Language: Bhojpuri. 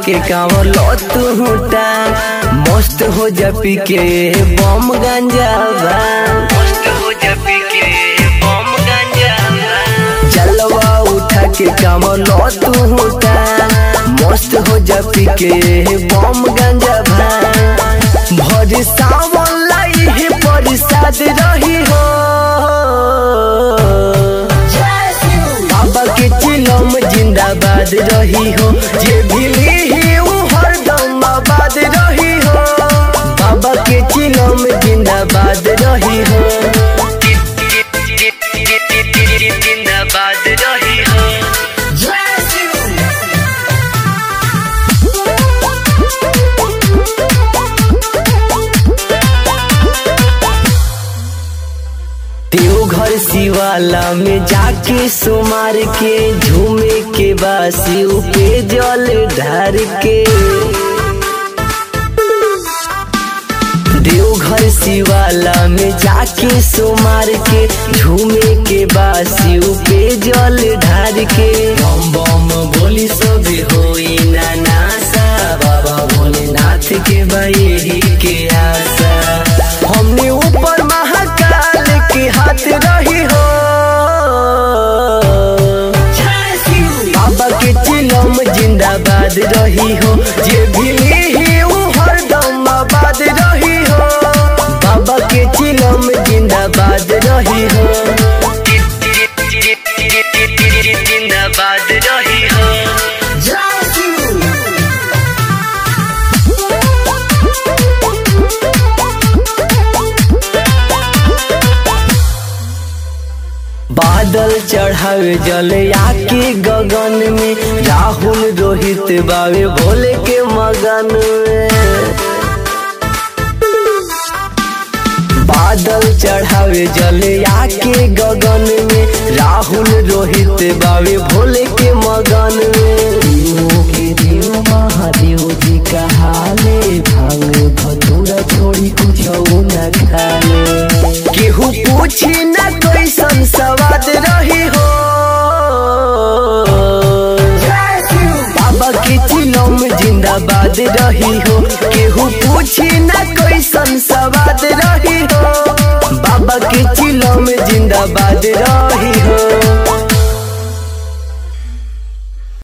के कांवर लो तू हुटा मस्त हो जा पी के बम गांजा बा मस्त हो जा पी के बम गांजा बा चलवा उठा के कांवर लो तू हुटा मस्त हो जा पी के बम गांजा बा भर सावन लाई है परिसाद रही हो बाबा के चिलम जिंदाबाद रही हो जे भी ली ऊ हरदम आबाद रही हो बाबा के चिलम जिंदाबाद रही हो जिंदाबाद रही हो देवघर शिवाला में जाके सुमार के झूमे के बासी पे जल ढार के देवघर शिवाला में जाके सुमार के झूमे के बासी पे जल ढार के बम बम बोली सब होई ना नासा बाबा भोलेनाथ के बाई के आशा हमने ऊपर महाकाल के हाथ रही हो बाबा के चिलम जिंदाबाद रही हो जे भी ली ऊ हरदम आबाद रही हो बाबा के चिलम जिंदाबाद रही हो जिंदाबाद रही हो बादल चढ़ावे जल आके गगन में राहुल रोहित बावे भोले के मगन में बादल चढ़ावे जल आके गगन में राहुल रोहित बावे भोले के मगन में देवों के देव महादेव जी कहाले भांग भतूरा छोड़ी कुछ न खाले केहू पूछी न कैसन सवाद रही हो बाबा के चिलम जिंदाबाद रही हो केहू पूछी न कैसन सवाद रही हो बाबा के चिलम जिंदाबाद रही